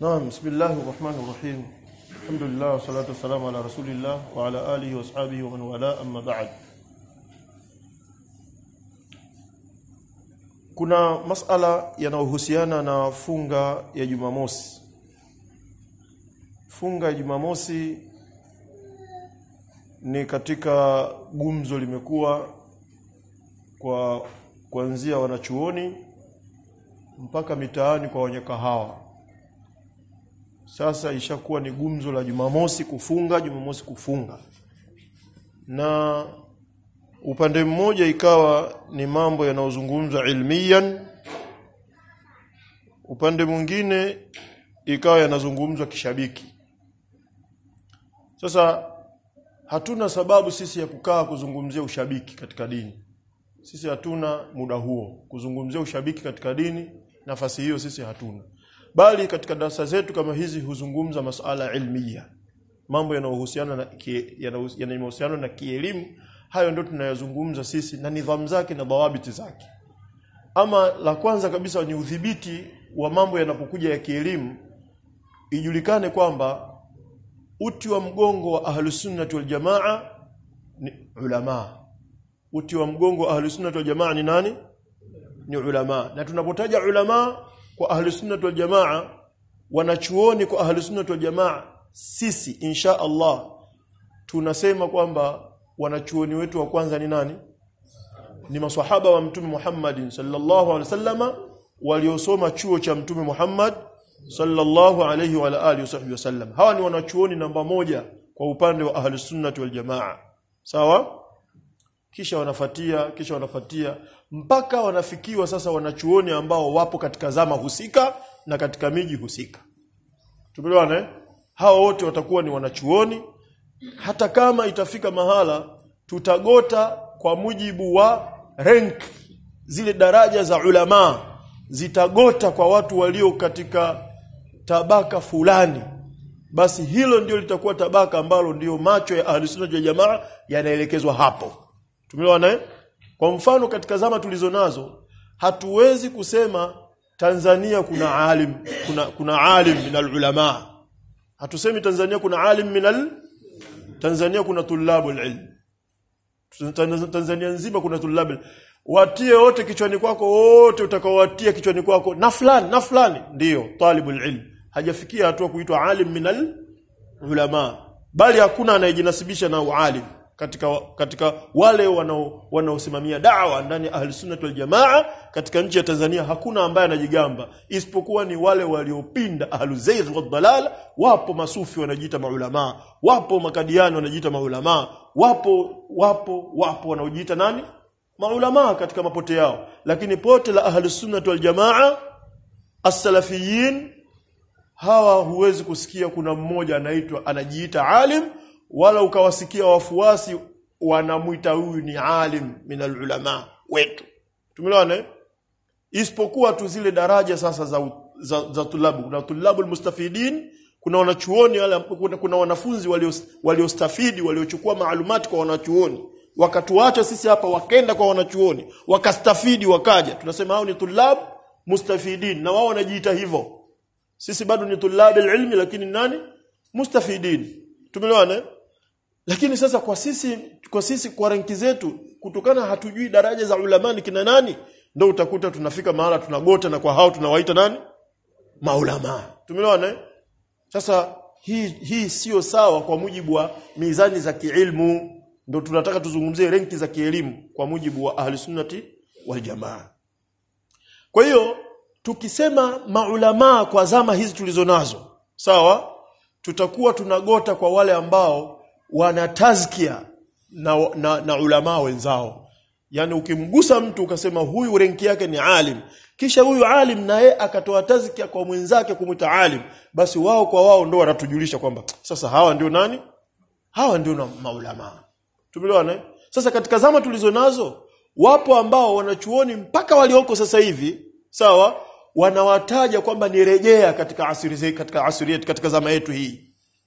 نعم بسم الله الرحمن الرحيم الحمد لله والصلاة والسلام على رسول الله وعلى آله وأصحابه ومن والاه أما بعد kuna masala yanayohusiana na funga ya Jumamosi funga ya Jumamosi ni katika gumzo limekuwa kwa kuanzia wanachuoni mpaka mitaani kwa wenye kahawa sasa ishakuwa ni gumzo la Jumamosi kufunga Jumamosi kufunga na upande mmoja ikawa ni mambo yanayozungumzwa ilmiyan upande mwingine ikawa yanazungumzwa kishabiki sasa hatuna sababu sisi ya kukaa kuzungumzia ushabiki katika dini sisi hatuna muda huo kuzungumzia ushabiki katika dini nafasi hiyo sisi hatuna bali katika darasa zetu kama hizi huzungumza masuala ilmiya mambo yanayohusiana na yanayohusiana na kielimu hayo ndio tunayozungumza sisi na nidhamu zake na dhawabiti zake ama la kwanza kabisa ni udhibiti wa mambo yanapokuja ya kielimu ijulikane kwamba uti wa mgongo wa ahlusunnati wal jamaa ni ulama uti wa mgongo wa ahlusunnati wal jamaa ni nani ni ulama na tunapotaja ulama kwa ahlusunnati wal jamaa wanachuoni kwa ahlusunnati wal jamaa sisi insha Allah tunasema kwamba wanachuoni wetu wa kwanza ni nani ni maswahaba wa mtume Muhammad sallallahu alaihi wasallama waliosoma chuo cha mtume Muhammad sallallahu alaihi wa alihi wasallam hawa ni wanachuoni namba moja kwa upande wa ahli sunnati wal jamaa sawa kisha wanafatia kisha wanafatia mpaka wanafikiwa sasa wanachuoni ambao wapo katika zama husika na katika miji husika tumeelewana eh hao wote watakuwa ni wanachuoni hata kama itafika mahala tutagota kwa mujibu wa rank zile daraja za ulama zitagota kwa watu walio katika tabaka fulani basi hilo ndio litakuwa tabaka ambalo ndio macho ya ahlusunna ya jamaa yanaelekezwa hapo tumeelewana eh kwa mfano katika zama tulizo nazo hatuwezi kusema Tanzania kuna alim kuna kuna alim minal ulama hatusemi Tanzania kuna alim minal Tanzania kuna tulabul ilm Tanzania nzima kuna tulabul watie wote kichwani kwako wote utakaowatia kichwani kwako na fulani na fulani ndiyo talibul ilm hajafikia hatua kuitwa alim minal ulama bali hakuna anayejinasibisha na ualim katika katika wale wanao wanaosimamia da'wa ndani ya ahli sunnah wal jamaa katika nchi ya Tanzania hakuna ambaye anajigamba isipokuwa ni wale waliopinda ahlu zayg wad dalal wapo masufi wanajiita maulama wapo makadiani wanajiita maulama wapo wapo wapo wanaojiita nani maulama katika mapote yao lakini pote la ahli sunnah wal jamaa as-salafiyin hawa huwezi kusikia kuna mmoja anaitwa anajiita alim wala ukawasikia wafuasi wanamuita huyu ni alim minal ulama wetu tumeelewana isipokuwa tu zile daraja sasa za za, za tulabu kuna tulabul mustafidin kuna wanachuoni wale kuna, kuna wanafunzi waliostafidi walio waliochukua maalumati kwa wanachuoni wakatuacha sisi hapa wakenda kwa wanachuoni wakastafidi wakaja tunasema hao ni tulab mustafidin na wao wanajiita hivyo sisi bado ni tulab ilmi lakini nani mustafidin tumeelewana lakini sasa kwa sisi kwa sisi kwa ranki zetu kutokana hatujui daraja za ulamani kina nani ndio utakuta tunafika mahala tunagota na kwa hao tunawaita nani maulama tumeelewana sasa hii hii sio sawa kwa mujibu wa mizani za kiilmu ndio tunataka tuzungumzie renki za kielimu kwa mujibu wa ahli sunnati wal jamaa kwa hiyo tukisema maulama kwa zama hizi tulizonazo sawa tutakuwa tunagota kwa wale ambao wana tazkia na, na, na ulama wenzao yani ukimgusa mtu ukasema huyu renki yake ni alim kisha huyu alim naye akatoa tazkia kwa mwenzake kumwita alim basi wao kwa wao ndo wanatujulisha kwamba sasa hawa ndio nani hawa ndio na maulama tumeelewana sasa katika zama tulizo nazo wapo ambao wanachuoni mpaka walioko sasa hivi sawa wanawataja kwamba ni rejea katika asiri katika asiri yetu katika zama yetu hii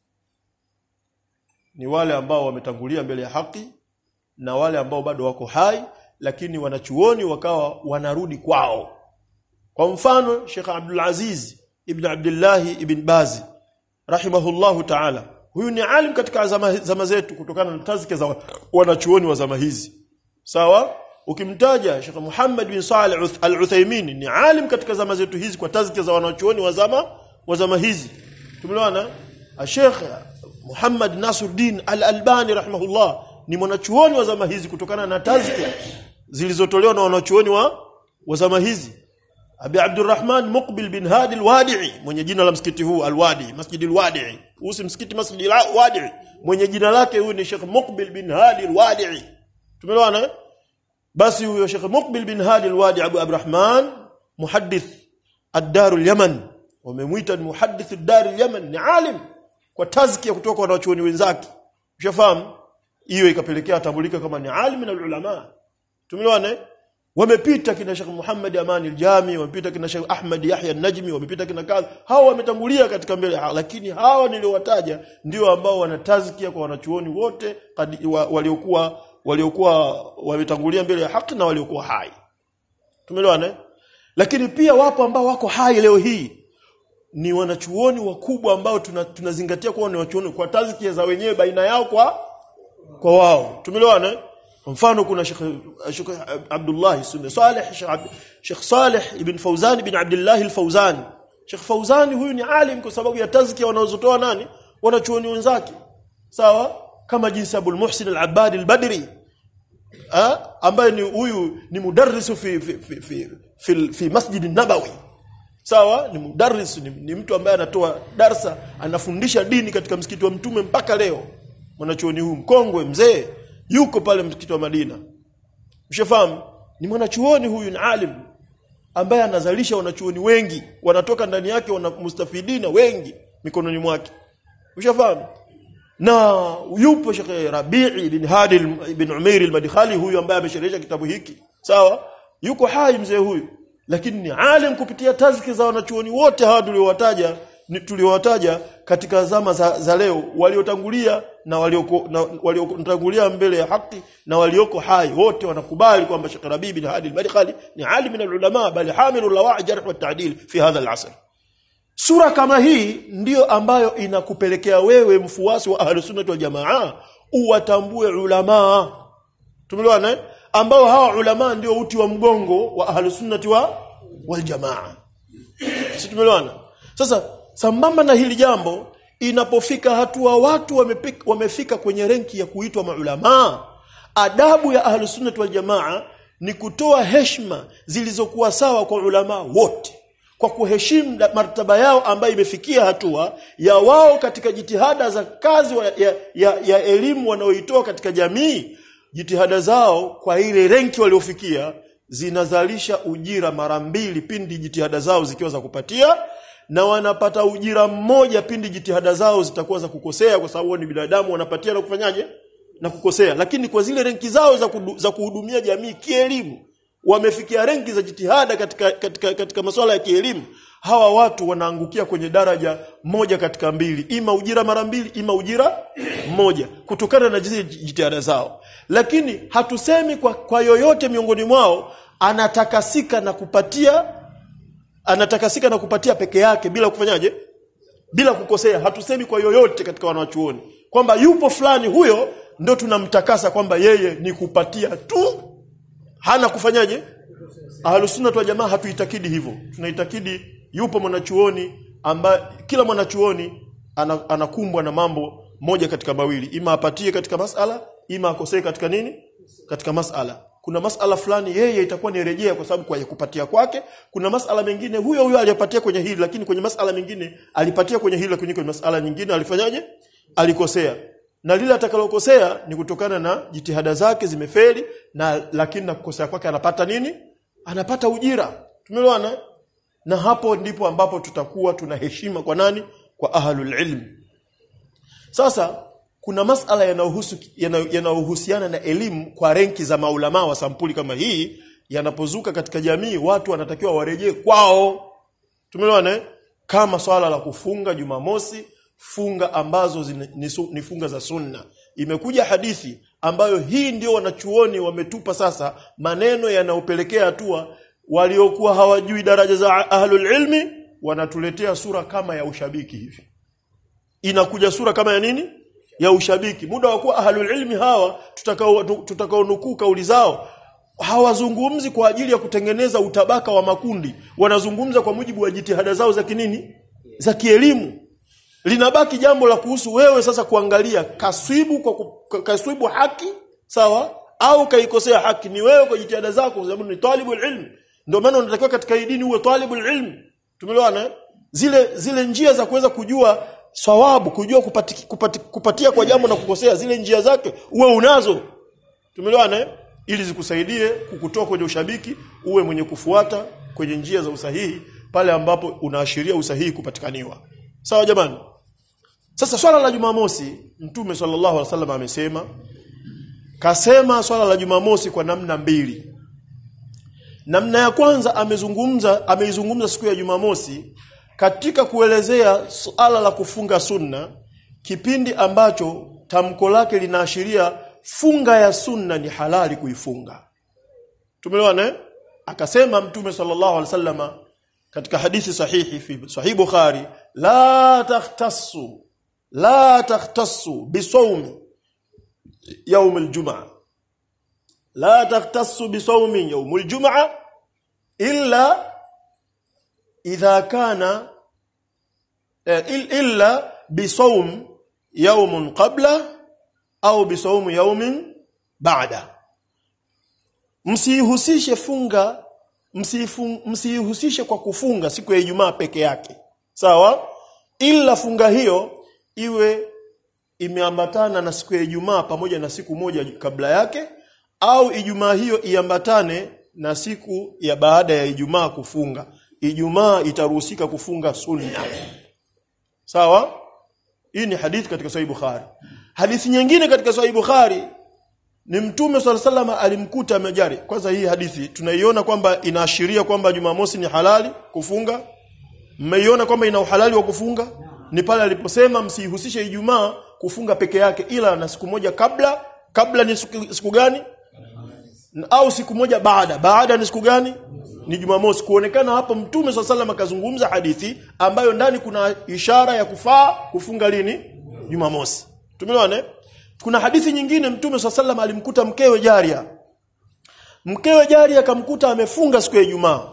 ni wale ambao wametangulia mbele ya haki na wale ambao bado wako hai lakini wanachuoni wakawa wanarudi kwao kwa mfano Sheikh Abdul Aziz ibn Abdullah ibn Bazi rahimahullahu ta'ala huyu ni alim katika zama, zama zetu kutokana na tazkia za wanachuoni wa zama hizi sawa ukimtaja Sheikh Muhammad bin Salih Al-Uthaymeen ni alim katika zama zetu hizi kwa tazkia za wanachuoni wa zama wa zama hizi tumeelewana Sheikh Muhammad Nasruddin Al-Albani rahimahullah ni mwanachuoni wa zama hizi kutokana na tazkia zilizotolewa na wanachuoni wa wa zama hizi Abi Abdurrahman Muqbil bin Hadi al-Wadi'i mwenye jina la msikiti huu al-Wadi Masjid al-Wadi'i usi msikiti Masjid al-Wadi'i mwenye jina lake huyu ni Sheikh Muqbil bin Hadi al-Wadi'i tumeelewana basi huyo Sheikh Muqbil bin Hadi al-Wadi Abu Abdurrahman muhaddith ad-Dar al-Yaman wamemuita muhaddith ad-Dar al-Yaman ni alim kwa tazkia kutoka kwa wanachuoni wenzake ushafahamu hiyo ikapelekea atambulika kama ni alim na ulama tumeelewana wamepita kina Sheikh Muhammad Amani al-Jami wamepita kina Sheikh Ahmad Yahya an-Najmi wamepita kina kadha hao wametangulia katika mbele lakini hawa niliowataja ndio ambao wanatazkia kwa wanachuoni wote waliokuwa waliokuwa wametangulia mbele ya haki na waliokuwa hai tumeelewana lakini pia wapo ambao wako hai leo hii ni wanachuoni wakubwa ambao tunazingatia tuna kuwa ni wanachuoni kwa tazkia za wenyewe baina yao kwa kwa wao tumeelewana kwa mfano kuna Sheikh Sheikh Abdullah Sunni Saleh Sheikh Saleh ibn Fauzan ibn Abdullah al-Fauzan Sheikh Fauzan huyu ni alim kwa sababu ya tazkia wanazotoa nani wanachuoni wenzake sawa kama jinsi Abul Muhsin al-Abbad al-Badri ambaye ni huyu ni mudarrisu fi fi fi, fi, fi, fi Masjid an-Nabawi sawa ni mudarris ni, ni mtu ambaye anatoa darsa anafundisha dini katika msikiti wa mtume mpaka leo mwanachuoni huyu mkongwe mzee yuko pale msikiti wa Madina mshafahamu ni mwanachuoni huyu ni alim ambaye anazalisha wanachuoni wengi wanatoka ndani yake wana mustafidina wengi mikononi mwake mshafahamu na yupo Sheikh Rabi'i bin Hadi bin Umair al-Madkhali huyu ambaye amesherehesha kitabu hiki sawa yuko hai mzee huyu lakini ni alim kupitia tazki za wanachuoni wote hawa tuliowataja tuliowataja katika zama za, za leo waliotangulia na walioko na waliotangulia mbele ya haki na walioko hai wote wanakubali kwamba Sheikh Rabi bin Hadi al-Madkhali ni alim min al-ulama bali hamilu lawa'i jarh wa ta'dil fi hadha al-asr sura kama hii ndiyo ambayo inakupelekea wewe mfuasi wa ahlus sunnah wal jamaa uwatambue ulama tumeelewana ambao hawa ulama ndio uti wa mgongo wa ahlus sunnah wa wal jamaa si tumeelewana sasa sambamba na hili jambo inapofika hatua watu wamepika, wamefika kwenye renki ya kuitwa maulama adabu ya ahlus sunnah wal jamaa ni kutoa heshima zilizokuwa sawa kwa ulama wote kwa kuheshimu martaba yao ambayo imefikia hatua ya wao katika jitihada za kazi wa, ya, ya, ya elimu wanaoitoa katika jamii jitihada zao kwa ile renki waliofikia zinazalisha ujira mara mbili pindi jitihada zao zikiwa za kupatia na wanapata ujira mmoja pindi jitihada zao zitakuwa za kukosea kwa sababu ni binadamu wanapatia na kufanyaje na kukosea lakini kwa zile renki zao za, kudu, za kuhudumia jamii kielimu wamefikia renki za jitihada katika, katika, katika masuala ya kielimu hawa watu wanaangukia kwenye daraja moja katika mbili ima ujira mara mbili ima ujira mmoja kutokana na zile jitihada zao lakini hatusemi kwa, kwa yoyote miongoni mwao anatakasika na kupatia anatakasika na kupatia peke yake bila kufanyaje bila kukosea hatusemi kwa yoyote katika wanachuoni kwamba yupo fulani huyo ndo tunamtakasa kwamba yeye ni kupatia tu hana kufanyaje ahlusunna wa jamaa hatuitakidi hivyo tunaitakidi yupo mwanachuoni ambaye kila mwanachuoni anakumbwa na mambo moja katika mawili ima apatie katika masala ima akosee katika nini katika masala kuna masala fulani yeye itakuwa ni rejea kwa sababu kwa kupatia kwake kuna masala mengine huyo huyo aliyapatia kwenye hili lakini kwenye masala mengine alipatia kwenye hili lakini kwenye masala nyingine alifanyaje alikosea na lile atakalokosea ni kutokana na jitihada zake zimefeli na lakini na kukosea kwake anapata nini anapata ujira tumeelewana na hapo ndipo ambapo tutakuwa tuna heshima kwa nani kwa ahlul ilm sasa kuna masala yanayohusu yanayohusiana na elimu kwa renki za maulama wa sampuli kama hii yanapozuka katika jamii watu wanatakiwa warejee kwao tumeelewana kama swala la kufunga jumamosi funga ambazo zine, ni, ni funga za sunna imekuja hadithi ambayo hii ndio wanachuoni wametupa sasa maneno yanayopelekea hatua waliokuwa hawajui daraja za ahlul ilmi wanatuletea sura kama ya ushabiki hivi inakuja sura kama ya nini ya ushabiki muda wa kuwa ahlul ilmi hawa tutakao tutakao nukuu kauli zao hawazungumzi kwa ajili ya kutengeneza utabaka wa makundi wanazungumza kwa mujibu wa jitihada zao za kinini za kielimu linabaki jambo la kuhusu wewe sasa kuangalia kaswibu kwa ku- kaswibu haki sawa au kaikosea haki ni wewe kwa jitihada zako kwa sababu ni talibul ilm ndio maana unatakiwa katika hii dini uwe talibul ilm tumeelewana eh? zile zile njia za kuweza kujua sawabu kujua kupati, kupati, kupatia kwa jambo na kukosea zile njia zake uwe unazo tumeelewana eh? ili zikusaidie kukutoa kwenye ushabiki uwe mwenye kufuata kwenye njia za usahihi pale ambapo unaashiria usahihi kupatikaniwa sawa jamani sasa swala la Jumamosi Mtume sallallahu alaihi wasallam amesema kasema swala la Jumamosi kwa namna mbili namna ya kwanza amezungumza ameizungumza siku ya Jumamosi katika kuelezea suala la kufunga sunna kipindi ambacho tamko lake linaashiria funga ya sunna ni halali kuifunga tumeelewana eh? akasema mtume sallallahu alaihi wasallama katika hadithi sahihi fi sahih bukhari la takhtassu la takhtassu bisawmi يوم الجمعة لا تختص بصوم يوم الجمعة إلا إذا كان إل- إلا بصوم يوم قبله أو بصوم يوم بعده msihusishe funga msifun- msihusishe kwa kufunga siku ya Ijumaa peke yake sawa ila funga hiyo iwe imeambatana na siku ya Ijumaa pamoja na siku moja kabla yake au Ijumaa hiyo iambatane na siku ya baada ya Ijumaa kufunga. Ijumaa itaruhusika kufunga sunna. Sawa? Hii ni hadithi katika Sahih Bukhari. Hadithi nyingine katika Sahih Bukhari ni Mtume swalla salama alimkuta amejari. Kwanza hii hadithi tunaiona kwamba inaashiria kwamba Jumamosi ni halali kufunga. Mmeiona kwamba ina uhalali wa kufunga? Ni pale aliposema msihusishe Ijumaa kufunga peke yake ila na siku moja kabla, kabla ni siku, siku gani? Na- Au siku moja baada. Baada ni siku gani? Ni Jumamosi. Kuonekana hapo Mtume swalla sallam akazungumza hadithi ambayo ndani kuna ishara ya kufaa kufunga lini? Jumamosi. Tumeelewana? eh? Kuna hadithi nyingine Mtume swalla sallam alimkuta mkewe Jaria. Mkewe Jaria akamkuta amefunga siku ya Ijumaa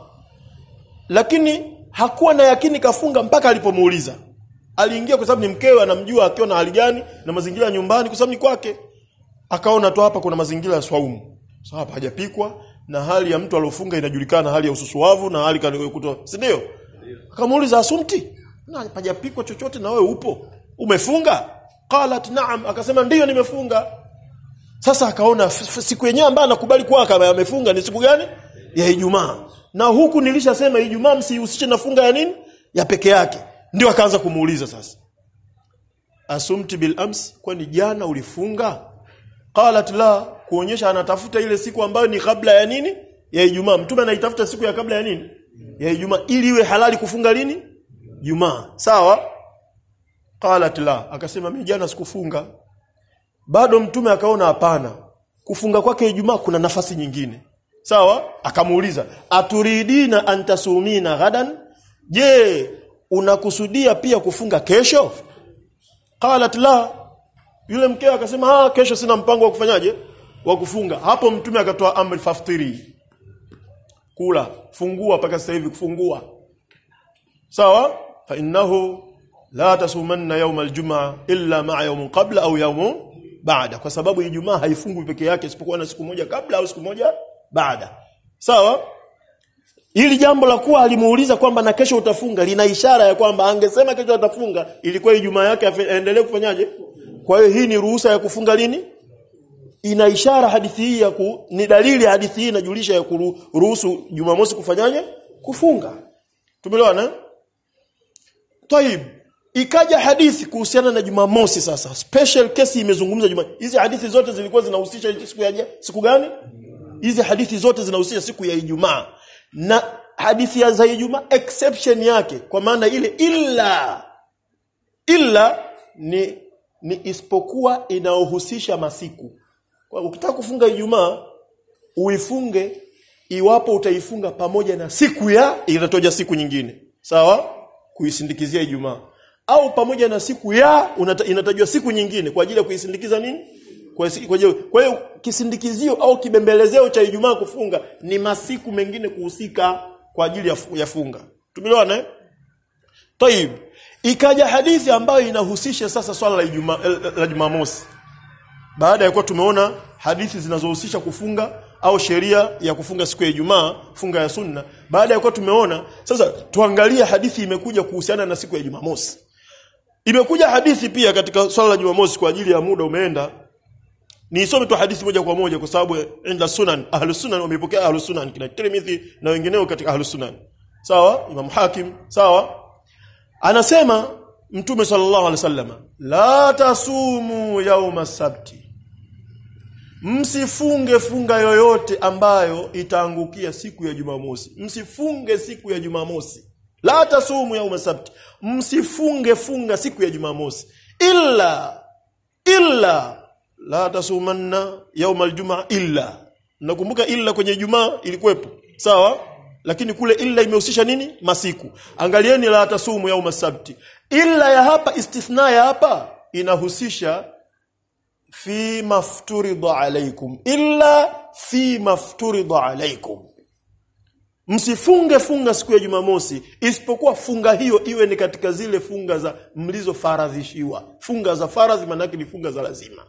lakini hakuwa na yakini kafunga mpaka alipomuuliza aliingia kwa sababu ni mkewe anamjua akiwa na hali gani na mazingira ya nyumbani kwa sababu ni kwake akaona tu hapa kuna mazingira ya swaumu sasa hapa hajapikwa na hali ya mtu aliofunga inajulikana hali ya ususuavu na hali kanikutoa si ndio akamuuliza asumti na hajapikwa chochote na wewe upo umefunga qalat na'am akasema ndiyo nimefunga sasa akaona f- f- siku yenyewe ambayo anakubali kuwa kama amefunga ni siku gani? Ya Ijumaa. Na huku nilishasema Ijumaa msihusishe na funga ya nini? Ya peke yake. Ndio akaanza kumuuliza sasa. Asumti bil ams, kwani jana ulifunga? Qalat la, kuonyesha anatafuta ile siku ambayo ni kabla ya nini? Ya Ijumaa. Mtume anaitafuta siku ya kabla ya nini? Ya Ijumaa ili iwe halali kufunga lini? Jumaa. Sawa? Qalat la, akasema mimi jana sikufunga bado mtume akaona hapana kufunga kwake Ijumaa kuna nafasi nyingine sawa akamuuliza aturidina antasumina ghadan je unakusudia pia kufunga kesho qalat la yule mkeo akasema ah kesho sina mpango wa kufanyaje wa kufunga hapo mtume akatoa amri faftiri kula fungua mpaka sasa hivi kufungua sawa fa innahu la tasumanna yawm aljumaa illa ma'a yawmin qabla au yawmin baada kwa sababu ijumaa haifungwi peke yake isipokuwa na siku moja kabla au siku moja baada sawa Hili jambo la kuwa alimuuliza kwamba na kesho utafunga lina ishara ya kwamba angesema kesho atafunga ilikuwa Ijumaa yake afe- aendelee kufanyaje? Kwa hiyo hii ni ruhusa ya kufunga lini? Ina ishara hadithi hii ya ku, ni dalili ya hadithi hii inajulisha ya kuruhusu Jumamosi kufanyaje? Kufunga. Tumeelewana? eh? Taib. Ikaja hadithi kuhusiana na Jumamosi sasa. Special case imezungumza Juma. Hizi hadithi zote zilikuwa zinahusisha siku ya siku gani? Hizi hadithi zote zinahusisha siku ya Ijumaa. Na hadithi ya za Ijumaa exception yake kwa maana ile illa illa ni ni isipokuwa inaohusisha masiku. Kwa ukitaka kufunga Ijumaa uifunge iwapo utaifunga pamoja na siku ya inatoja siku nyingine. Sawa? kuisindikizia Ijumaa au pamoja na siku ya unata, inatajwa siku nyingine kwa ajili ya kuisindikiza nini kwa si- kwa ajili- kwa hiyo kisindikizio au kibembelezeo cha Ijumaa kufunga ni masiku mengine kuhusika kwa ajili ya, fu- ya funga tumeelewana eh Taib. Ikaja hadithi ambayo inahusisha sasa swala la Ijumaa la- la Jumamosi. Baada ya kuwa tumeona hadithi zinazohusisha kufunga au sheria ya kufunga siku ya Ijumaa, funga ya sunna. Baada ya kuwa tumeona, sasa tuangalie hadithi imekuja kuhusiana na siku ya Jumamosi. Imekuja hadithi pia katika swala la Jumamosi kwa ajili ya muda umeenda. Nisome tu hadithi moja kwa moja kwa sababu inda sunan ahlus sunan wamepokea ahlus sunan kina Tirmidhi na wengineo katika ahlus sunan. Sawa? Imam Hakim, sawa? Anasema Mtume sallallahu alaihi wasallam, la tasumu yauma sabti. Msifunge funga yoyote ambayo itaangukia siku ya Jumamosi. Msifunge siku ya Jumamosi. La tasumu yauma sabti. Msifunge funga siku ya Jumamosi. Illa illa la tasumanna yauma aljumaa illa. Nakumbuka illa kwenye Ijumaa ilikuwepo. Sawa? Lakini kule illa imehusisha nini? Masiku. Angalieni la tasumu yauma sabti. Illa ya hapa istithna ya hapa inahusisha fi mafturida alaikum illa fi mafturida alaikum msifunge funga siku ya jumamosi isipokuwa funga hiyo iwe ni katika zile funga za mlizofaradhishiwa funga za faradhi maanake ni funga za lazima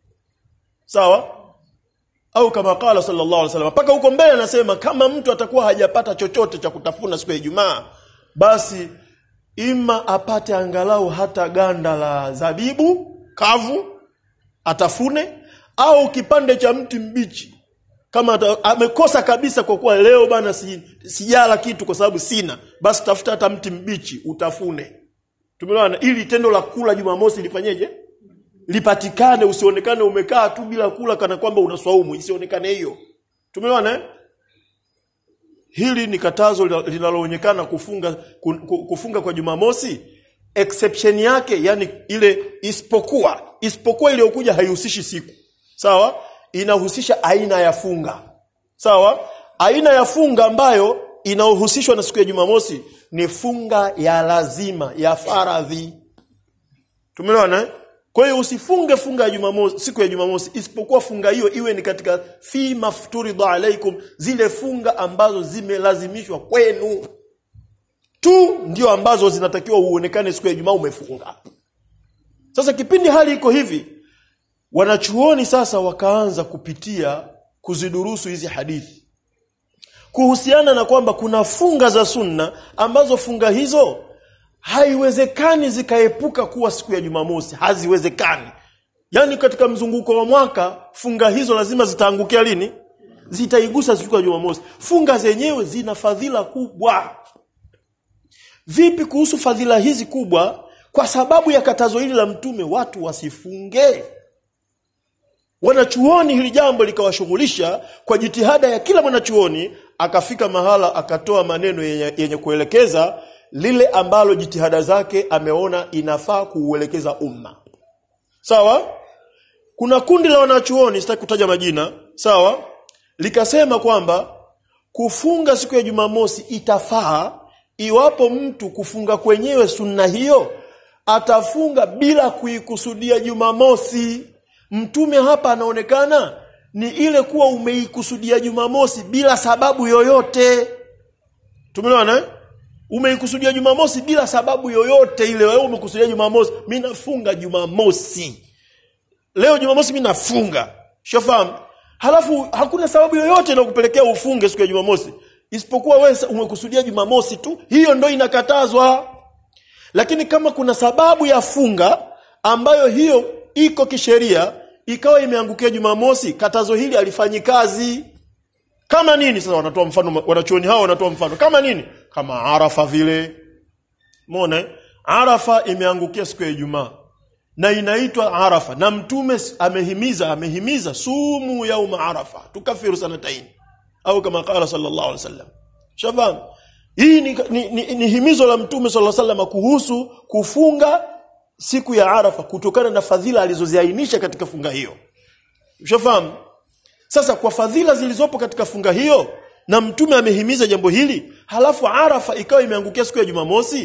sawa au kama qala sallallahu alaihi wasallam mpaka huko mbele anasema kama mtu atakuwa hajapata chochote cha kutafuna siku ya Ijumaa basi ima apate angalau hata ganda la zabibu kavu atafune au kipande cha mti mbichi kama ata, amekosa kabisa kwa kuwa leo bana si, sijala kitu kwa sababu sina basi tafuta hata mti mbichi utafune tumeelewana ili tendo la kula Jumamosi lifanyeje lipatikane usionekane umekaa tu bila kula kana kwamba unaswaumu isionekane hiyo tumeelewana eh? hili ni katazo lina- linaloonekana kufunga ku- ku- kufunga kwa Jumamosi exception yake yani ile isipokuwa isipokuwa iliyokuja haihusishi siku sawa inahusisha aina ya funga sawa aina ya funga ambayo inaohusishwa na siku ya Jumamosi ni funga ya lazima ya faradhi Tumeelewana eh? Kwa hiyo usifunge funga ya Jumamosi siku ya Jumamosi isipokuwa funga hiyo iwe ni katika fi mafturida alaikum zile funga ambazo zimelazimishwa kwenu tu ndio ambazo zinatakiwa uonekane siku ya Ijumaa umefunga. Sasa kipindi hali iko hivi wanachuoni sasa wakaanza kupitia kuzidurusu hizi hadithi kuhusiana na kwamba kuna funga za sunna ambazo funga hizo haiwezekani zikaepuka kuwa siku ya Jumamosi, haziwezekani. Yaani katika mzunguko wa mwaka funga hizo lazima zitaangukia lini? Zitaigusa siku ya Jumamosi. Funga zenyewe zina fadhila kubwa. Vipi kuhusu fadhila hizi kubwa? Kwa sababu ya katazo hili la Mtume, watu wasifunge. Wanachuoni hili jambo likawashughulisha kwa jitihada ya kila mwanachuoni, akafika mahala akatoa maneno yenye, yenye kuelekeza lile ambalo jitihada zake ameona inafaa kuuelekeza umma. Sawa? Kuna kundi la wanachuoni sitaki kutaja majina, sawa? Likasema kwamba kufunga siku ya Jumamosi itafaa iwapo mtu kufunga kwenyewe sunna hiyo atafunga bila kuikusudia Jumamosi. Mtume hapa anaonekana ni ile kuwa umeikusudia Jumamosi bila sababu yoyote. Tumeelewana eh? Umeikusudia Jumamosi bila sababu yoyote ile. Wewe umekusudia Jumamosi, mimi nafunga Jumamosi. Leo Jumamosi mimi nafunga. Shafahamu? Halafu hakuna sababu yoyote inakupelekea ufunge siku ya Jumamosi isipokuwa wewe umekusudia Jumamosi tu. Hiyo ndo inakatazwa. Lakini kama kuna sababu ya funga ambayo hiyo iko kisheria ikawa imeangukia Jumamosi, katazo hili alifanyi kazi. Kama nini sasa wanatoa mfano wanachuoni hao wanatoa mfano. Kama nini? Kama Arafa vile. Umeona? eh? Arafa imeangukia siku ya Ijumaa na inaitwa Arafa na mtume amehimiza amehimiza sumu yauma Arafa tukafiru sanataini au kama qala sallallahu alaihi wasallam. Shafahamu? Hii ni, ni, ni, ni himizo la mtume sallallahu alaihi wasallam kuhusu kufunga siku ya Arafa kutokana na fadhila alizoziainisha katika funga hiyo. Ushafahamu? Sasa kwa fadhila zilizopo katika funga hiyo na mtume amehimiza jambo hili, halafu Arafa ikawa imeangukia siku ya Jumamosi,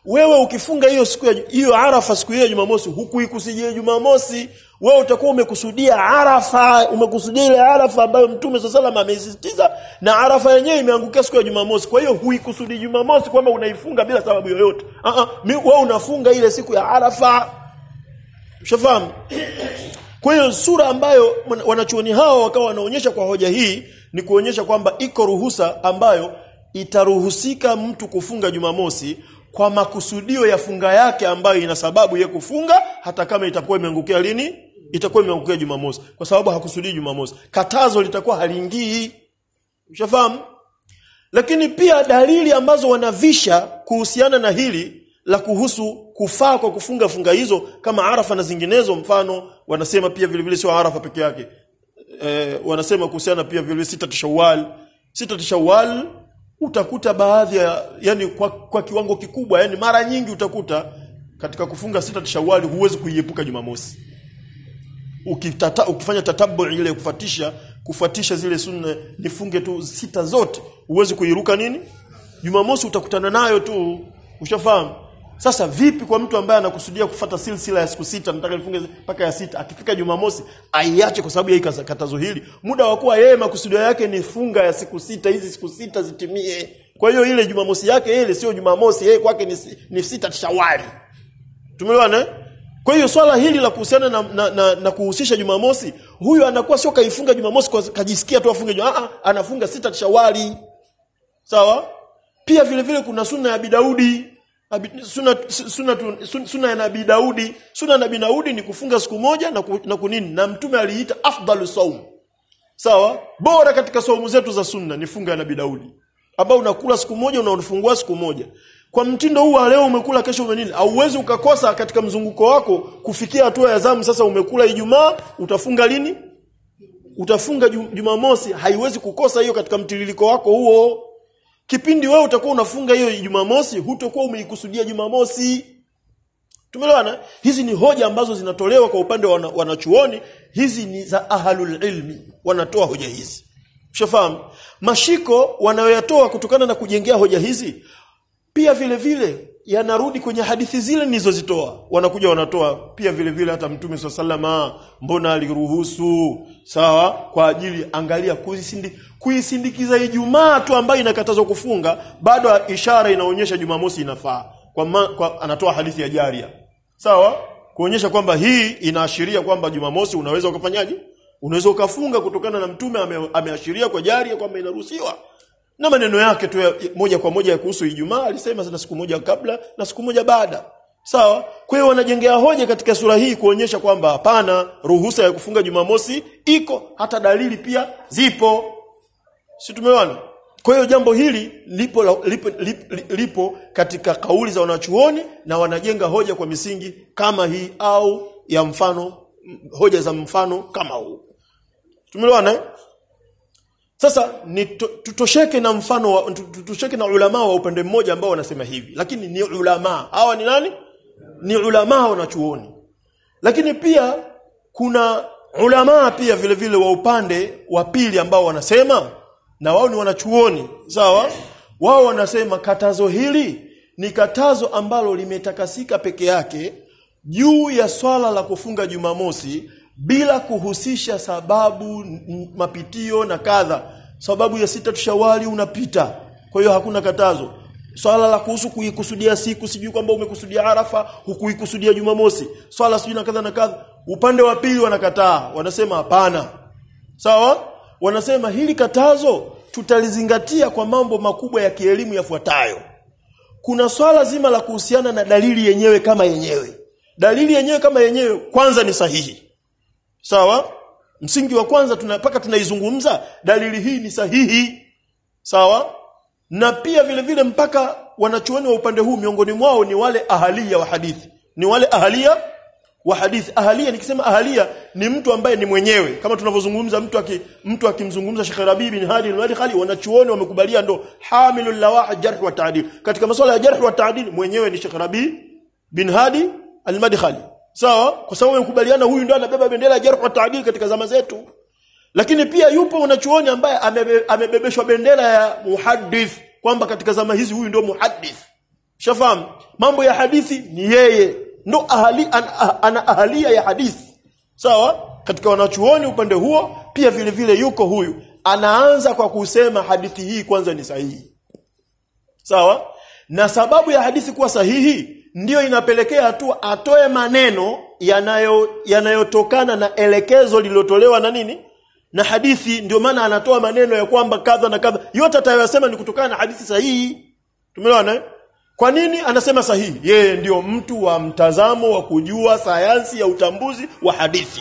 wewe ukifunga hiyo siku ya hiyo Arafa siku hiyo ya Jumamosi hukuikusudia Jumamosi wewe utakuwa umekusudia Arafa umekusudia ile Arafa ambayo Mtume swalla salam ameisisitiza na Arafa yenyewe imeangukia siku ya Jumamosi kwa hiyo huikusudi Jumamosi kwamba unaifunga bila sababu yoyote ah ah wewe unafunga ile siku ya Arafa ushafahamu kwa hiyo sura ambayo wanachuoni hao wakawa wanaonyesha kwa hoja hii ni kuonyesha kwamba iko ruhusa ambayo itaruhusika mtu kufunga Jumamosi kwa makusudio ya funga yake ambayo ina sababu ya kufunga hata kama itakuwa imeangukia lini itakuwa imeangukia Jumamosi kwa sababu hakusudii Jumamosi katazo litakuwa haliingii ushafahamu lakini pia dalili ambazo wanavisha kuhusiana na hili la kuhusu kufaa kwa kufunga funga hizo kama Arafa na zinginezo mfano wanasema pia vile vile sio Arafa peke yake e, wanasema kuhusiana pia vile vile sita Shawwal sita Shawwal utakuta baadhi ya yani kwa, kwa kiwango kikubwa yani mara nyingi utakuta katika kufunga sita Shawwal huwezi kuiepuka Jumamosi ukitata, ukifanya tatabu ile kufuatisha kufuatisha zile sunna nifunge tu sita zote huwezi kuiruka nini Jumamosi utakutana nayo tu ushafahamu sasa vipi kwa mtu ambaye anakusudia kufata silsila ya siku sita nataka nifunge mpaka ya sita akifika Jumamosi aiache kwa sababu ya katazo hili muda wa kuwa yeye makusudio yake ni funga ya siku sita hizi siku sita zitimie kwa hiyo ile Jumamosi yake ile sio Jumamosi yeye kwake ni, ni sita Shawali tumeelewana kwa hiyo swala hili la kuhusiana na, na, na, na kuhusisha Jumamosi huyu anakuwa sio kaifunga Jumamosi kwa kajisikia tu afunge Jumamosi anafunga sita Shawali sawa pia vile vile kuna sunna ya Bidaudi Suna, suna, suna, suna ya Nabii Daudi suna ya Nabii Daudi ni kufunga siku moja na, ku, na kunini na mtume aliita afdalu saum sawa bora katika saumu zetu za sunna ni funga ya Nabii Daudi ambao unakula siku moja unaofungua siku moja kwa mtindo huu leo umekula kesho umenini hauwezi ukakosa katika mzunguko wako kufikia hatua ya zamu sasa umekula Ijumaa utafunga lini utafunga Jumamosi haiwezi kukosa hiyo katika mtiririko wako huo kipindi wewe utakuwa unafunga hiyo Jumamosi hutakuwa umeikusudia Jumamosi tumeelewana hizi ni hoja ambazo zinatolewa kwa upande wa wanachuoni hizi ni za ahlul ilmi wanatoa hoja hizi ushafahamu mashiko wanayoyatoa kutokana na kujengea hoja hizi pia vile vile yanarudi kwenye hadithi zile nilizozitoa wanakuja wanatoa pia vile vile hata mtume swalla mbona aliruhusu sawa kwa ajili angalia kuisindi, kuisindikiza Ijumaa tu ambayo inakatazwa kufunga bado ishara inaonyesha Jumamosi inafaa kwa, ma, kwa anatoa hadithi ya Jaria sawa kuonyesha kwamba hii inaashiria kwamba Jumamosi unaweza ukafanyaje unaweza ukafunga kutokana na mtume ame, ameashiria kwa Jaria kwamba inaruhusiwa na maneno yake tu ya, moja kwa moja ya kuhusu Ijumaa alisema sana siku moja kabla na siku moja baada sawa kwa hiyo wanajengea hoja katika sura hii kuonyesha kwamba hapana ruhusa ya kufunga Jumamosi iko hata dalili pia zipo si tumeona kwa hiyo jambo hili lipo, lipo, lipo, lipo katika kauli za wanachuoni na wanajenga hoja kwa misingi kama hii au ya mfano hoja za mfano kama huu tumeelewana sasa ni to, tutosheke na mfano wa, tutosheke na ulama wa upande mmoja ambao wanasema hivi lakini ni ulama hawa ni nani ni ulama wanachuoni lakini pia kuna ulama pia vile vile wa upande wa pili ambao wanasema na wao ni wanachuoni sawa wao wanasema katazo hili ni katazo ambalo limetakasika peke yake juu ya swala la kufunga Jumamosi bila kuhusisha sababu mapitio na kadha sababu ya sita tushawali unapita kwa hiyo hakuna katazo swala la kuhusu kuikusudia siku sijui kwamba umekusudia Arafa hukuikusudia Jumamosi swala sijui na kadha na kadha upande wa pili wanakataa wanasema hapana sawa wanasema hili katazo tutalizingatia kwa mambo makubwa ya kielimu yafuatayo kuna swala zima la kuhusiana na dalili yenyewe kama yenyewe dalili yenyewe kama yenyewe kwanza ni sahihi sawa msingi wa kwanza tunapaka tunaizungumza dalili hii ni sahihi sawa na pia vile vile mpaka wanachuoni wa upande huu miongoni mwao ni wale ahalia wa hadithi ni wale ahalia wa hadithi ahalia nikisema ahalia ni mtu ambaye ni mwenyewe kama tunavyozungumza mtu aki, mtu akimzungumza Sheikh Rabi bin Hadi al-Madkhali wanachuoni wamekubalia ndo hamilul lawah jarh wa ta'dil katika masuala ya jarh wa ta'dil mwenyewe ni Sheikh Rabi bin Hadi al-Madkhali sawa kwa sababu wamekubaliana huyu ndio anabeba bendera ya jarh wa ta'dil katika zama zetu lakini pia yupo wanachuoni ambaye amebe, amebebeshwa bendera ya muhaddith kwamba katika zama hizi huyu ndio muhaddith Ushafahamu? Mambo ya hadithi ni yeye. Ndo ahali, an, ah, ana ahalia ya hadithi. Sawa? Katika wanachuoni upande huo pia vile vile yuko huyu. Anaanza kwa kusema hadithi hii kwanza ni sahihi. Sawa? Na sababu ya hadithi kuwa sahihi ndiyo inapelekea hatua atoe maneno yanayo yanayotokana na elekezo lililotolewa na nini? Na hadithi ndio maana anatoa maneno ya kwamba kadha na kadha. Yote atayosema ni kutokana na hadithi sahihi. Tumeelewana? eh? Kwa nini anasema sahihi? Yeye ndio mtu wa mtazamo wa kujua sayansi ya utambuzi wa hadithi.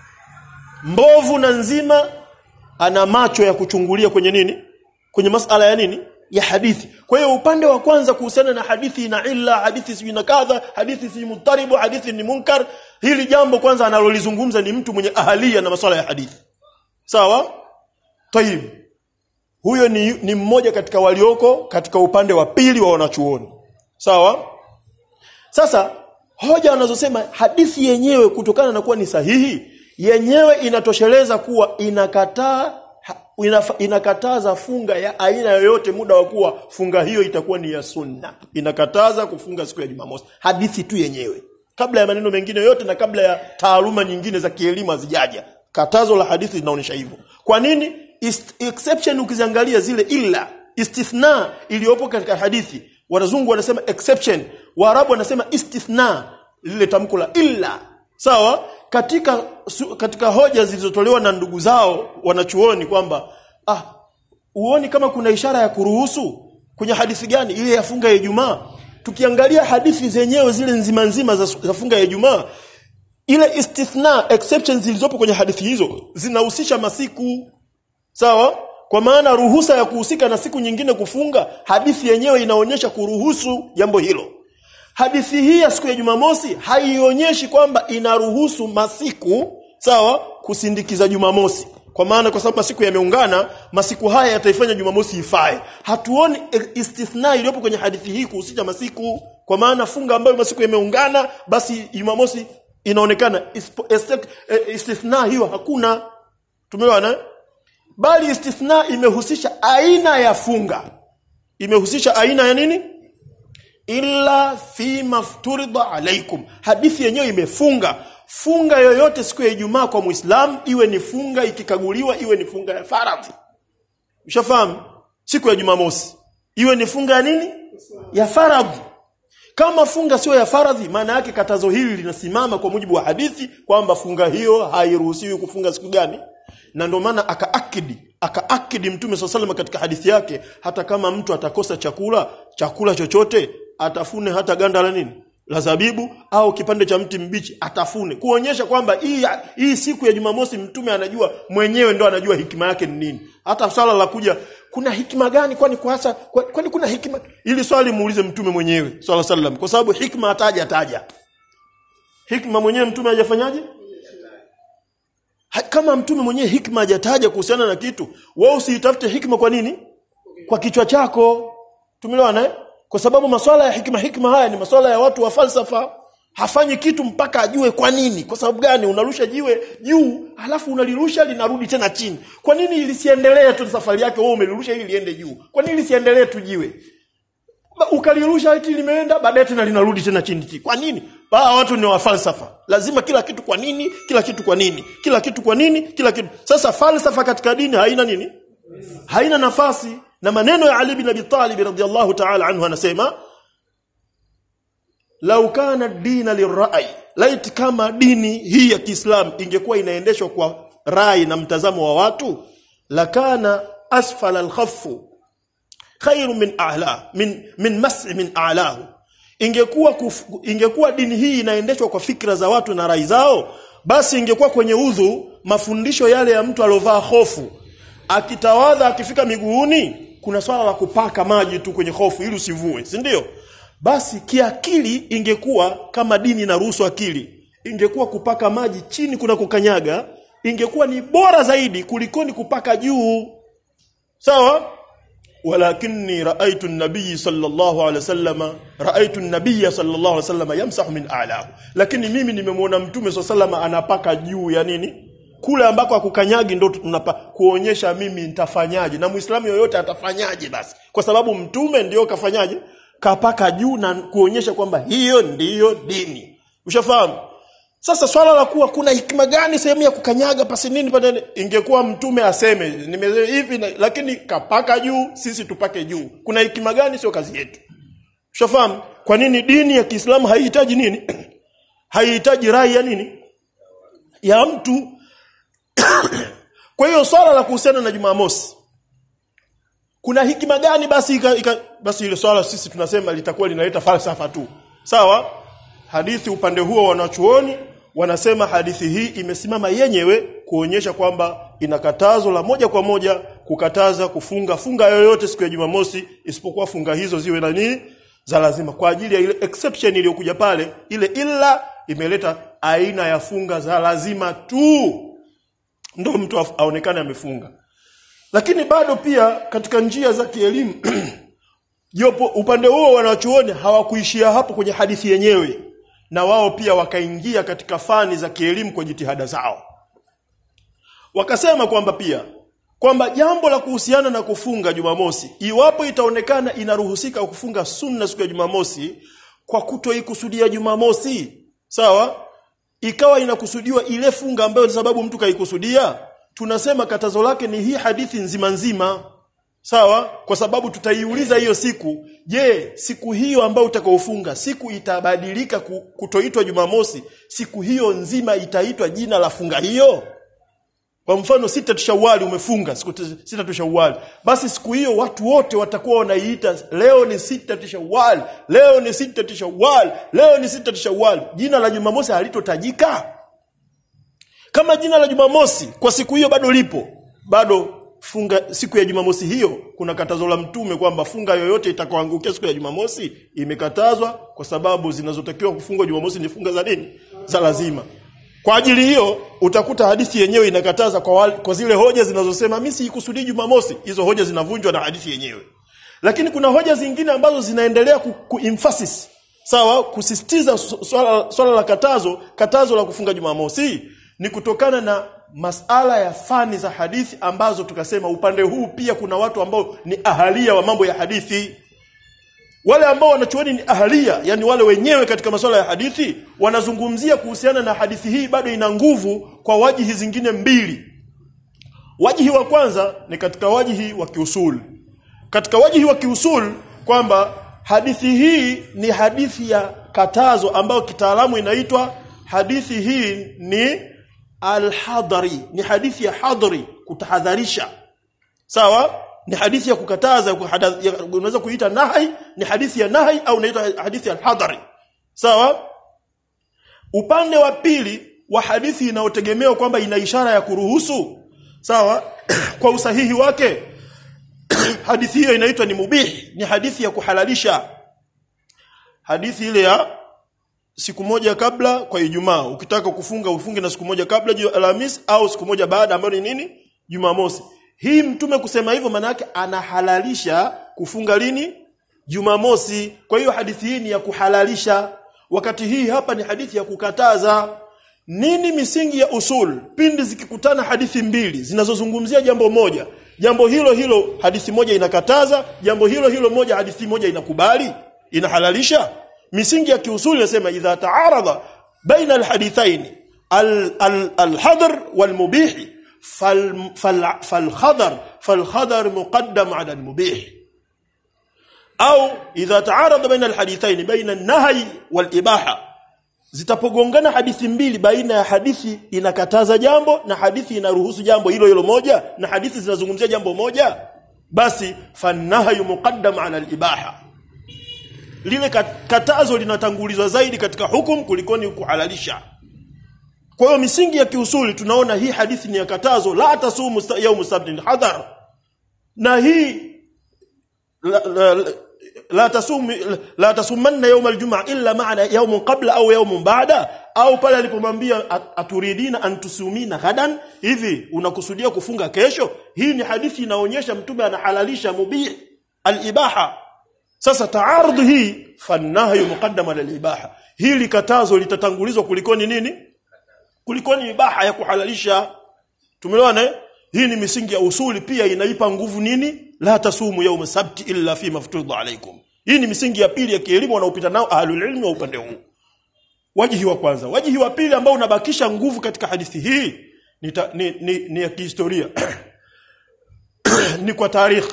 Mbovu na nzima ana macho ya kuchungulia kwenye nini? Kwenye masala ya nini? Ya hadithi. Kwa hiyo upande wa kwanza kuhusiana na hadithi ina illa, hadithi si na kadha, hadithi si mutaribu, hadithi ni munkar, hili jambo kwanza analolizungumza ni mtu mwenye ahalia na maswala ya hadithi. Sawa? Tayib. Huyo ni, ni mmoja katika walioko katika upande wa pili wa wanachuoni. Sawa? Sasa hoja wanazosema hadithi yenyewe kutokana na kuwa ni sahihi, yenyewe inatosheleza kuwa inakataa ha- inafa- inakataza funga ya aina yoyote muda wa kuwa funga hiyo itakuwa ni ya sunna. Inakataza kufunga siku ya Jumamosi. Hadithi tu yenyewe. Kabla ya maneno mengine yote na kabla ya taaluma nyingine za kielimu hazijaja. Katazo la hadithi linaonyesha hivyo. Kwa nini? Ist, exception ukiziangalia zile illa istithna iliyopo katika hadithi wanazungu wanasema exception waarabu wanasema istithna lile tamko la illa sawa katika su, katika hoja zilizotolewa na ndugu zao wanachuoni kwamba ah uoni kama kuna ishara ya kuruhusu kwenye hadithi gani ile ya funga ya Ijumaa tukiangalia hadithi zenyewe zile nzima nzima za, za funga ya Ijumaa ile istithna exceptions zilizopo kwenye hadithi hizo zinahusisha masiku sawa kwa maana ruhusa ya kuhusika na siku nyingine kufunga hadithi yenyewe inaonyesha kuruhusu jambo hilo hadithi hii ya siku ya Jumamosi haionyeshi kwamba inaruhusu masiku sawa kusindikiza Jumamosi kwa maana kwa sababu masiku yameungana masiku haya yataifanya Jumamosi ifae hatuoni e- istithna iliyopo kwenye hadithi hii kuhusisha masiku kwa maana funga ambayo masiku yameungana basi Jumamosi inaonekana Ispo- estek- e- istithna hiyo hakuna tumeona eh? bali istithna imehusisha aina ya funga imehusisha aina ya nini illa fi mafturida alaikum hadithi yenyewe imefunga funga yoyote siku ya Ijumaa kwa Muislam iwe ni funga ikikaguliwa iwe ni funga ya faradhi ushafahamu siku ya Jumamosi iwe ni funga ya nini ya faradhi kama funga sio ya faradhi maana yake katazo hili linasimama kwa mujibu wa hadithi kwamba funga hiyo hairuhusiwi kufunga siku gani na ndio maana akaakidi akaakidi mtume swalla sallam katika hadithi yake hata kama mtu atakosa chakula chakula chochote atafune hata ganda la nini la zabibu au kipande cha mti mbichi atafune kuonyesha kwamba hii hii siku ya Jumamosi mtume anajua mwenyewe ndo anajua hikima yake ni nini hata swala la kuja kuna hikima gani kwani kwa hasa kwa- kwani kuna hikima ili swali muulize mtume mwenyewe swalla sallam kwa sababu hikma ataja ataja hikma mwenyewe mtume hajafanyaje Ha- kama mtume mwenyewe hikma hajataja kuhusiana na kitu wewe usiitafute hikma kwa nini kwa kichwa chako tumeelewana eh? kwa sababu maswala ya hikma hikma haya ni maswala ya watu wa falsafa hafanyi kitu mpaka ajue kwa nini kwa sababu gani unarusha jiwe juu halafu unalirusha linarudi tena chini kwa nini lisiendelee tu safari yake wewe umelirusha ili liende juu kwa nini lisiendelee tu jiwe Ba- ukalirusha eti limeenda baadaye tena linarudi tena chini chini kwa nini Hawa watu ni wa falsafa lazima kila kitu kwa nini kila kitu kwa nini kila kitu kwa nini kila kitu sasa falsafa katika dini haina nini haina nafasi na maneno ya Ali bin Abi Talib radhiyallahu ta'ala anhu anasema lau kana dina lirai laiti kama dini hii ya Kiislamu ingekuwa inaendeshwa kwa rai na mtazamo wa watu lakana asfala alkhaffu khairu min a'la min min mas'i min a'lahu ingekuwa kuf, ingekuwa dini hii inaendeshwa kwa fikra za watu na rai zao basi ingekuwa kwenye udhu mafundisho yale ya mtu aliovaa hofu akitawadha akifika miguuni kuna swala la kupaka maji tu kwenye hofu ili usivue si ndio basi kiakili ingekuwa kama dini inaruhusu akili ingekuwa kupaka maji chini kuna kukanyaga ingekuwa ni bora zaidi kulikoni kupaka juu sawa ولكني رأيت النبي صلى الله عليه وسلم رأيت النبي صلى الله عليه وسلم يمسح من أعلاه lakini mimi nimemwona mtume صلى الله عليه وسلم anapaka juu ya nini kule ambako akukanyagi ndo tunapa kuonyesha mimi nitafanyaje na muislamu yoyote atafanyaje basi kwa sababu mtume ndio kafanyaje kapaka juu na kuonyesha kwamba hiyo ndiyo dini ushafahamu sasa swala la kuwa kuna hikima gani sehemu ya kukanyaga pasi nini pale ingekuwa mtume aseme nime hivi na- lakini kapaka juu sisi tupake juu kuna hikima gani sio kazi yetu ushafahamu kwa nini dini ya Kiislamu haihitaji nini haihitaji rai ya nini ya mtu kwa hiyo swala la kuhusiana na Jumamosi kuna hikima gani basi ika, ika, basi ile swala sisi tunasema litakuwa linaleta falsafa tu sawa hadithi upande huo wanachuoni wanasema hadithi hii imesimama yenyewe kuonyesha kwamba ina katazo la moja kwa moja kukataza kufunga funga yoyote siku ya Jumamosi isipokuwa funga hizo ziwe na nini za lazima kwa ajili ya ile exception iliyokuja pale ile illa imeleta aina ya funga za lazima tu ndio mtu af- aonekane amefunga lakini bado pia katika njia za kielimu jopo upande huo wanachuoni hawakuishia hapo kwenye hadithi yenyewe na wao pia wakaingia katika fani za kielimu kwa jitihada zao wakasema kwamba pia kwamba jambo la kuhusiana na kufunga Jumamosi iwapo itaonekana inaruhusika kufunga sunna siku ya Jumamosi kwa kutoikusudia Jumamosi sawa ikawa inakusudiwa ile funga ambayo sababu mtu kaikusudia tunasema katazo lake ni hii hadithi nzima nzima sawa kwa sababu tutaiuliza hiyo siku je siku hiyo ambayo utakaofunga siku itabadilika ku- kutoitwa Jumamosi siku hiyo nzima itaitwa jina la funga hiyo kwa mfano sita tushawali umefunga siku t- sita tushawali basi siku hiyo watu wote watakuwa wanaiita leo ni sita tushawali leo ni sita tushawali leo ni sita tushawali jina la Jumamosi halitotajika kama jina la Jumamosi kwa siku hiyo bado lipo bado funga siku ya Jumamosi hiyo kuna katazo la mtume kwamba funga yoyote itakayoangukia siku ya Jumamosi imekatazwa kwa sababu zinazotakiwa kufungwa Jumamosi ni funga za nini za lazima kwa ajili hiyo utakuta hadithi yenyewe inakataza kwa, wale, kwa zile hoja zinazosema mimi sikusudii Jumamosi hizo hoja zinavunjwa na hadithi yenyewe lakini kuna hoja zingine ambazo zinaendelea ku, ku emphasis sawa kusisitiza su- swala, swala la katazo katazo la kufunga Jumamosi ni kutokana na masala ya fani za hadithi ambazo tukasema upande huu pia kuna watu ambao ni ahalia wa mambo ya hadithi wale ambao wanachuoni ni ahalia yani wale wenyewe katika masuala ya hadithi wanazungumzia kuhusiana na hadithi hii bado ina nguvu kwa wajihi zingine mbili wajihi wa kwanza ni katika wajihi wa kiusul katika wajihi wa kiusul kwamba hadithi hii ni hadithi ya katazo ambayo kitaalamu inaitwa hadithi hii ni alhadari ni hadithi ya hadri kutahadharisha sawa ni hadithi ya kukataza kuhada- ya- unaweza kuita nahi ni hadithi ya nahi au unaita hadithi ya hadhari sawa upande wa pili wa hadithi inayotegemewa kwamba ina ishara ya kuruhusu sawa kwa usahihi wake hadithi hiyo inaitwa ni mubih ni hadithi ya kuhalalisha hadithi ile ya siku moja kabla kwa Ijumaa ukitaka kufunga ufunge na siku moja kabla juu Alhamis au siku moja baada ambayo ni nini Jumamosi hii mtume kusema hivyo maana yake anahalalisha kufunga lini Jumamosi kwa hiyo hadithi hii ni ya kuhalalisha wakati hii hapa ni hadithi ya kukataza nini misingi ya usul pindi zikikutana hadithi mbili zinazozungumzia jambo moja jambo hilo hilo hadithi moja inakataza jambo hilo hilo moja hadithi moja inakubali inahalalisha misingi ya kiusuli inasema idha taarada baina alhadithain alhadr walmubih falkhadar falkhadar muqaddam ala almubih au idha taarada baina alhadithain baina an-nahy wal-ibaha zitapogongana hadithi mbili baina ya hadithi inakataza jambo na hadithi inaruhusu jambo hilo hilo moja na hadithi zinazungumzia jambo moja basi fanahyu muqaddam ala al-ibaha lile katazo linatangulizwa zaidi katika hukum kulikoni kuhalalisha kwa hiyo misingi ya kiusuli tunaona hii hadithi ni ya katazo la tasumu yawm sabtin hadhar na hii la, la, la, la tasum la tasumanna yawm aljum'a illa ma'ana yawm qabla au yawm ba'da au pale alipomwambia aturidina an tusumina ghadan hivi unakusudia kufunga kesho hii ni hadithi inaonyesha mtume anahalalisha mubih alibaha sasa taarudhu hii fanahyu muqaddama lilibaha hili katazo litatangulizwa kulikoni nini kulikoni ibaha ya kuhalalisha tumeelewana hii ni misingi ya usuli pia inaipa nguvu nini la tasumu yawm sabti illa fi maftudha alaikum hii ni misingi ya pili ya kielimu wanaopita nao ahlul ilmi wa upande huu wajihi wa kwanza wajihi wa pili ambao unabakisha nguvu katika hadithi hii ni, ta, ni, ni, ni ya kihistoria ni kwa tarikhi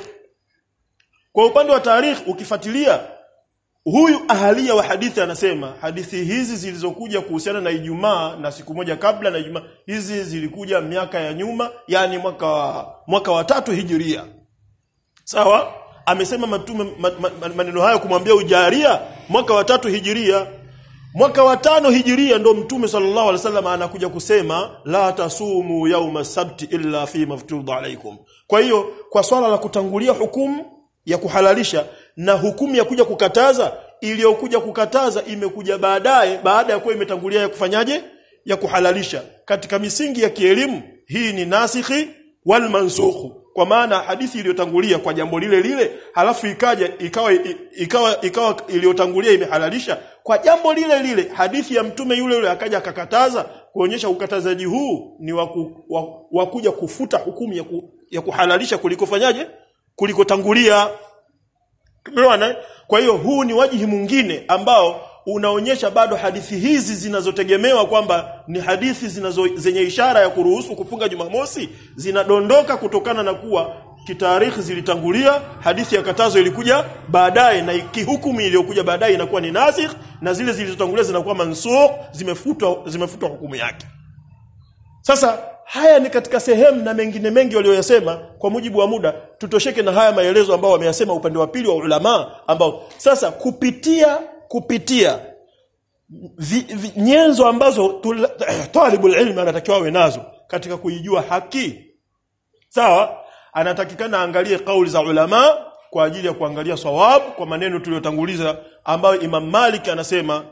kwa upande wa tarikhi ukifuatilia huyu ahalia wa hadithi anasema hadithi hizi zilizokuja kuhusiana na Ijumaa na siku moja kabla na Ijumaa hizi zilikuja miaka ya nyuma yani mwaka wa, mwaka wa tatu hijiria sawa amesema matume ma, ma, maneno hayo kumwambia ujaria mwaka wa tatu hijiria mwaka wa tano hijiria ndo mtume sallallahu alaihi wasallam anakuja kusema la tasumu yauma sabti illa fi maftudha alaikum kwa hiyo kwa swala la kutangulia hukumu ya kuhalalisha na hukumu ya kuja kukataza iliyokuja kukataza imekuja baadaye baada ya kuwa imetangulia ya kufanyaje ya kuhalalisha katika misingi ya kielimu hii ni nasikhi wal mansukhu kwa maana hadithi iliyotangulia kwa jambo lile lile halafu ikaja ikawa ikawa ikawa iliyotangulia imehalalisha kwa jambo lile lile hadithi ya mtume yule yule akaja akakataza kuonyesha ukatazaji huu ni wa kuja kufuta hukumu ya, ku, ya kuhalalisha kuliko fanyaje kuliko tangulia Umeona? Kwa hiyo huu ni wajihi mwingine ambao unaonyesha bado hadithi hizi zinazotegemewa kwamba ni hadithi zinazo zenye ishara ya kuruhusu kufunga Jumamosi zinadondoka kutokana na kuwa kitarikhi zilitangulia hadithi ya katazo ilikuja baadaye na kihukumu iliyokuja baadaye inakuwa ni nasikh na zile zilizotangulia zinakuwa mansukh zimefutwa zimefutwa hukumu yake sasa haya ni katika sehemu na mengine mengi walioyasema kwa mujibu wa muda tutosheke na haya maelezo ambao wameyasema upande wa pili wa ulama ambao sasa kupitia kupitia vi, vi, nyenzo ambazo talibul ilmi anatakiwa awe nazo katika kuijua haki sawa anatakikana angalie kauli za ulama kwa ajili ya kuangalia sawab kwa maneno tuliyotanguliza ambayo Imam Malik anasema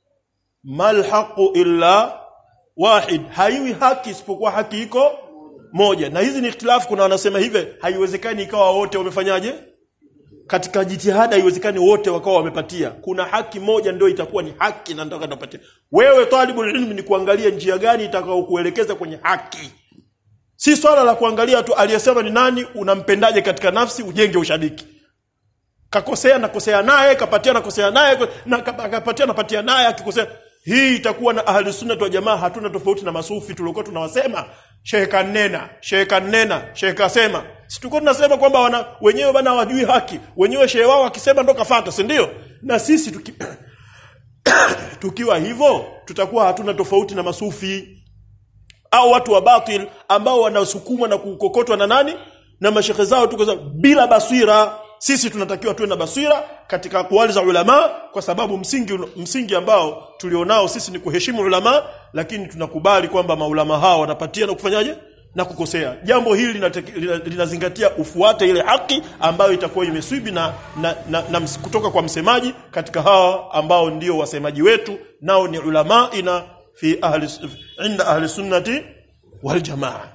mal haqu illa wahid haiwi haki isipokuwa haki iko moja na hizi ni ikhtilafu kuna wanasema hivi haiwezekani ikawa wote wamefanyaje katika jitihada haiwezekani wote wakawa wamepatia kuna haki moja ndio itakuwa ni haki na ndio utapatia wewe talibul ilmi ni kuangalia njia gani itakao kuelekeza kwenye haki si swala la kuangalia tu aliyesema ni nani unampendaje katika nafsi ujenge ushabiki kakosea nakosea naye kapatia nakosea naye na kapatia napatia naye akikosea hii itakuwa na ahli sunna wa jamaa hatuna tofauti na masufi tuliokuwa tunawasema shehe kanena shehe kanena shehe kasema si tulikuwa tunasema kwamba wana wenyewe bana hawajui haki wenyewe shehe wao akisema ndo kafata si ndio na sisi tuki, tukiwa hivyo tutakuwa hatuna tofauti na masufi au watu wa batil ambao wanasukumwa na kukokotwa na nani na mashehe zao tuko bila basira sisi tunatakiwa tuwe na basira katika akwali za ulama kwa sababu msingi msingi ambao tulionao sisi ni kuheshimu ulama lakini tunakubali kwamba maulama hao wanapatia na kufanyaje na kukosea jambo hili linazingatia lina ufuate ile haki ambayo itakuwa imeswibi na, na, na, na ms, kutoka kwa msemaji katika hawa ambao ndio wasemaji wetu nao ni ulama ina fi ahli inda ahli sunnati wal jamaa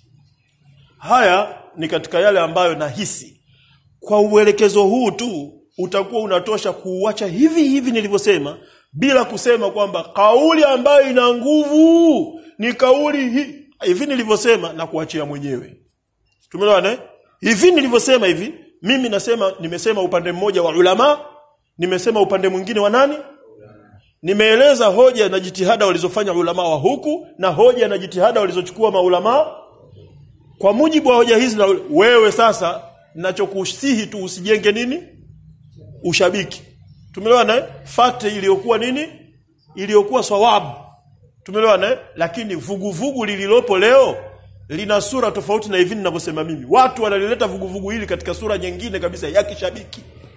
haya ni katika yale ambayo nahisi kwa uelekezo huu tu utakuwa unatosha kuuacha hivi hivi nilivyosema bila kusema kwamba kauli ambayo ina nguvu ni kauli hii hivi nilivyosema na kuachia mwenyewe tumeelewana hivi nilivyosema hivi mimi nasema nimesema upande mmoja wa ulama nimesema upande mwingine wa nani nimeeleza hoja na jitihada walizofanya ulama wa huku na hoja na jitihada walizochukua maulama kwa mujibu wa hoja hizi na wewe sasa nachokusihi tu usijenge nini ushabiki tumeelewana fate iliyokuwa nini iliyokuwa sawabu tumeelewana lakini vuguvugu lililopo leo lina sura tofauti na hivi ninavyosema mimi watu wanalileta vuguvugu hili katika sura nyingine kabisa ya kishabiki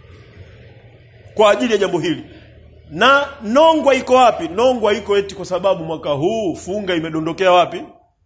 kwa ajili ya jambo hili na nongwa iko wapi nongwa iko eti kwa sababu mwaka huu funga imedondokea wapi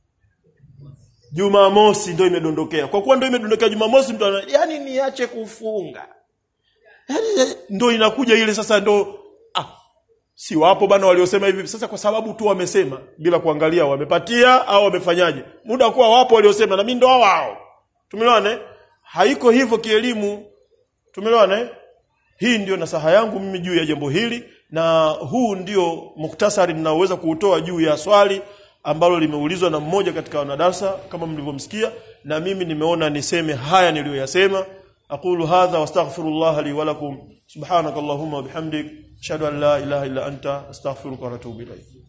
Jumamosi ndio imedondokea. Kwa kuwa ndio imedondokea Jumamosi mtu ana yani niache kufunga. Yaani ndio inakuja ile sasa ndio ah si wapo bana waliosema hivi sasa kwa sababu tu wamesema bila kuangalia wamepatia au wamefanyaje. Muda kuwa wapo waliosema na mimi ndo wao. Tumeelewana? Haiko hivyo kielimu. Tumeelewana? Hii ndio nasaha yangu mimi juu ya jambo hili na huu ndio muktasari ninaoweza kuutoa juu ya swali ambalo limeulizwa na mmoja katika wanadarsa kama mlivyomsikia na mimi nimeona niseme haya niliyoyasema aqulu hadha wastaghfirullah li wa lakum subhanakallahumma wa bihamdik ashhadu an la ilaha illa anta astaghfiruka wa atubu ilayk